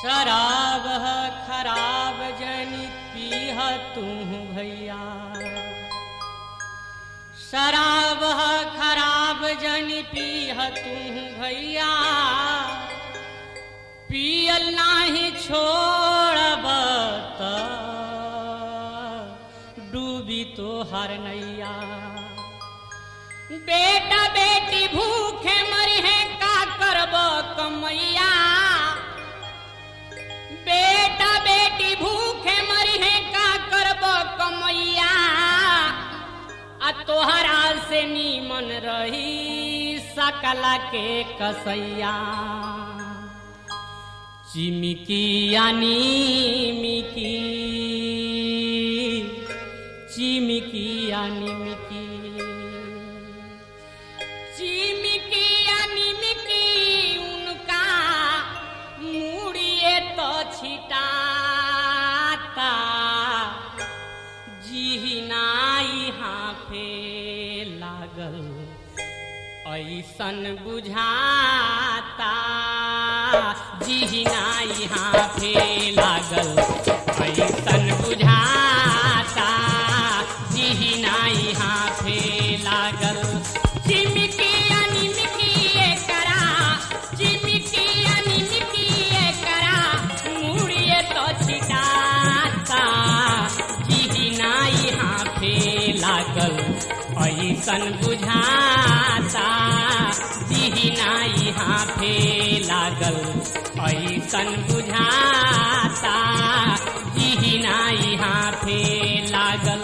शराब है खराब जनी पीह तू भैया शराब है खराब जनी पीह तू भैया पियल नाही छोड़ब त डूबी तो हर नैया बेटा बेटी भूखे मरी है का करब कमैया बेटा बेटी भूखे मरी है का करब कमैया आ तोहरा से नीमन रही सकला के कसैया चिमिकी यानी मिकी चिमिकी यानी मिकी चिमिकी यानी मिकी उनका मुड़िए तो छिटाता जिहिनाई हाफे लागल ऐसन बुझाता जिहिनाई हाफे लागल ऐसन बुझाता जिहिनाई हाफे लागल चिमकी अनिमकी एकरा चिमकी अनिमकी एकरा मुड़िए तो छिटाता जिहिनाई हाफे लागल ऐसन बुझाता जिहिनाई हाफे लागल ऐसन बुझाता जिहिनाई हाफे लागल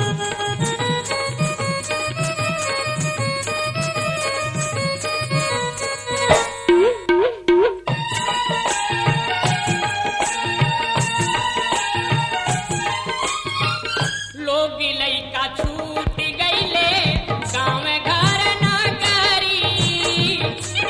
लोग लैका छूट गईले गाँव घर न करी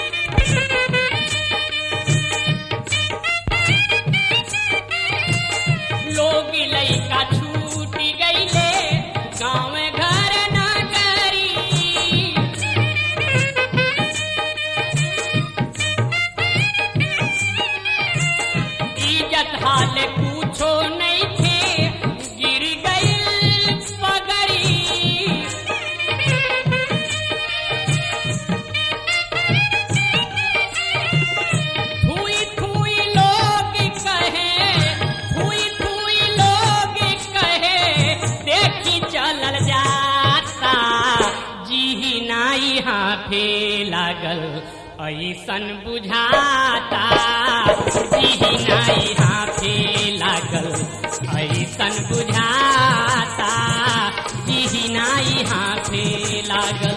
लोग लैका छूट गईले गाँव घर न करी इज्जत हाल पूछो नहीं थे गिर गई पगड़ी थुई थुई लोग कहे थुई थुई लोग कहे देखी चलल जाता जी नाई हाथे लागल ऐसन बुझाता जी नाई हाथे लागल ऐसन बुझाता जी नाई हाथे लागल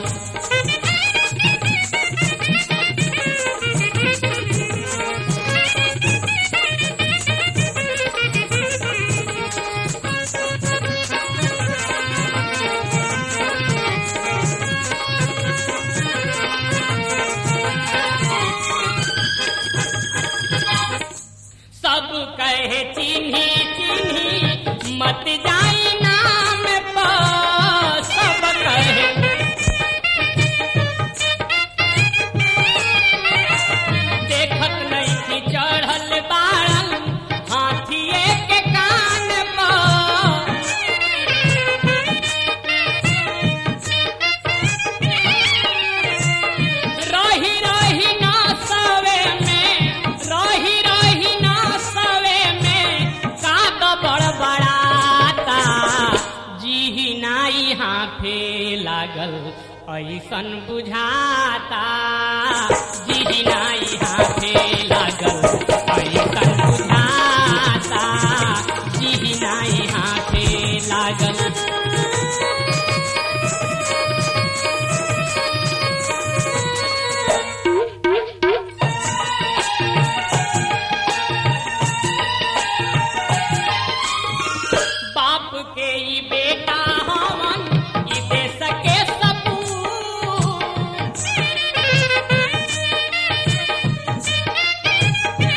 सब कहे चिन्ही चिन्ही मत जाई नाम पर सब कहे देखत नहीं कि चढ़ल बाड़ल हाथिए के कान पर रही रही ना सवे में रही रही ना सवे में काग बड़बड़ाता जी नाई हाथे लागल ऐसन बुझाता जी नाई हाथे लागल ऐसन बुझाता जी नाई हाथे लागल बाप के ई बेटा हवन ई देश के सपूत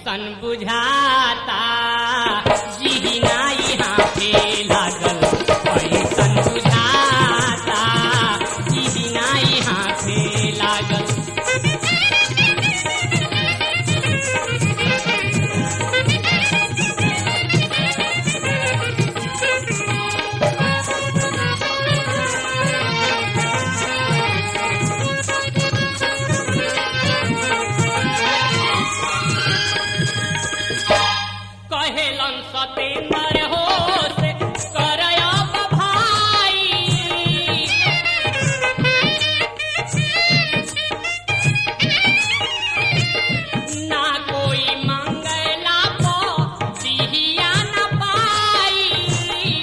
ऐसन बुझाता जी नाई हाथे लागल ऐसन बुझाता जी नाई हाथे लागल कहेलन सतेंद्र हो से करब भाई ना कोई मंगला पो दिहिया न पाई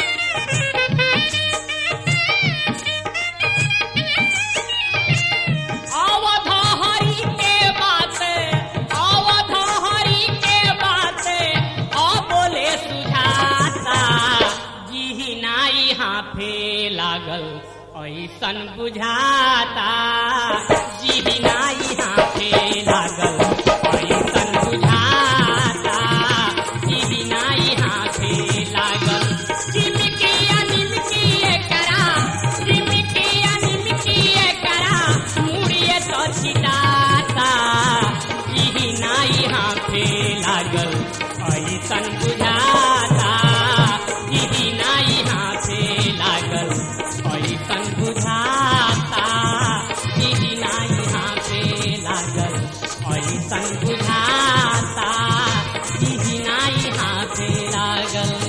अवध हरि के बात अवध हरि के बात अ बोले सुझाता जी नाई हाथे लागल ऐसन बुझाता जी नाई हाथे लागल ऐसन बुझाता जी नाई हाथे लागल चिमकी निमकी करा चिमकी निमकी करा मुड़िए तो छिटाता ई नाई हाथे लागल ऐसन बुझाता ई नाई हाथे लागल ऐसन बुझाता ई नाई हाथे लागल ऐसन बुझाता ई नाई हाथे लागल